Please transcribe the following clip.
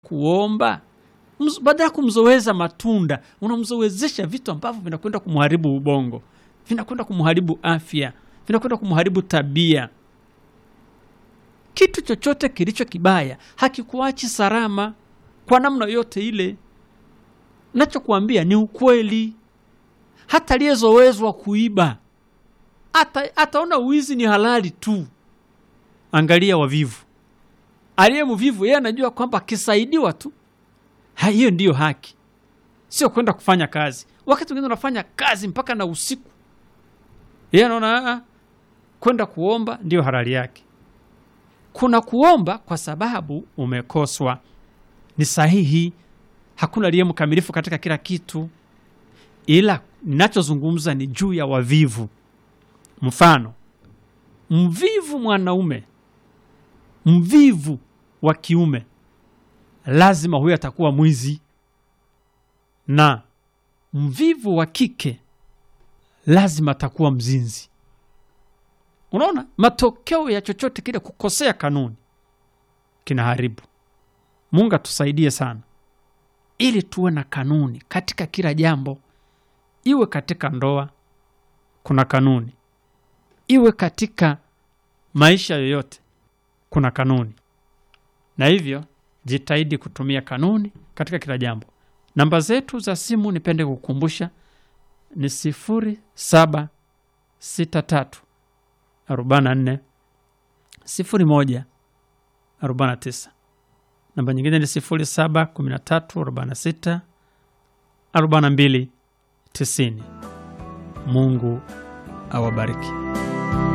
kuomba mz- baada ya kumzoweza matunda unamzowezesha vitu ambavyo vinakwenda kumharibu ubongo vinakwenda kumharibu afya vinakwenda kumharibu tabia kitu chochote kilicho kibaya hakikuachi salama kwa namna yote ile nachokuambia ni ukweli hata aliyezowezwa kuiba ata, ataona uwizi ni halali tu angalia wavivu aliye mvivu yeye anajua kwamba akisaidiwa tu ha, hiyo ndiyo haki sio kwenda kufanya kazi wakati mwingine unafanya kazi mpaka na usiku yeye anaona "Ah, kwenda kuomba ndiyo halali yake kuna kuomba kwa sababu umekoswa ni sahihi hakuna aliye mkamilifu katika kila kitu ila ninachozungumza ni juu ya wavivu mfano mvivu mwanaume mvivu wa kiume lazima huyo atakuwa mwizi na mvivu wa kike lazima atakuwa mzinzi unaona matokeo ya chochote kile kukosea kanuni kinaharibu mungu atusaidie sana ili tuwe na kanuni katika kila jambo iwe katika ndoa kuna kanuni iwe katika maisha yoyote kuna kanuni na hivyo jitahidi kutumia kanuni katika kila jambo namba zetu za simu nipende kukumbusha ni sifuri saba sita tatu arobaini na nne sifuri moja arobaini na tisa namba nyingine ni sifuri saba kumi na tatu arobaini na sita arobaini na mbili tisini mungu awabariki